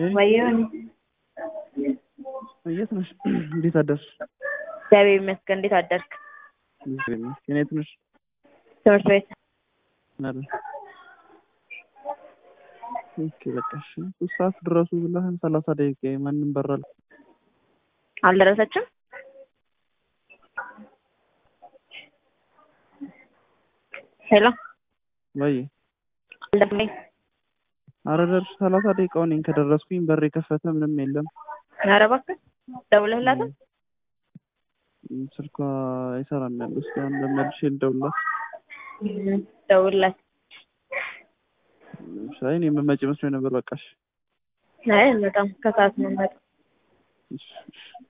ወይም የት ነሽ? እንዴት አደርሽ? እግዚአብሔር ይመስገን። እንዴት አደርክ? እግዚአብሔር ይመስገን። የት ነሽ? ትምህርት ቤት አረ ኦኬ በቃ እሺ። ሶስት ሰዓት ድረሱ ብለህን ሰላሳ ደቂቃ ማንም በራል አልደረሰችም። ሄሎ ወይ አልደረሰኝ። አረ ደርሽ ሰላሳ ደቂቃው ነኝ ከደረስኩኝ በር የከፈተ ምንም የለም። ኧረ እባክህ ደውለህላትም? ስልኳ አይሰራም ያለው እስኪ አሁን ለመልሼ ልደውልላት። ደውልላት። አይ እኔ የምመጪ መስሎኝ ነበር። በቃ እሺ አይ በጣም ከሰዓት ነው የምመጣው። እሺ እሺ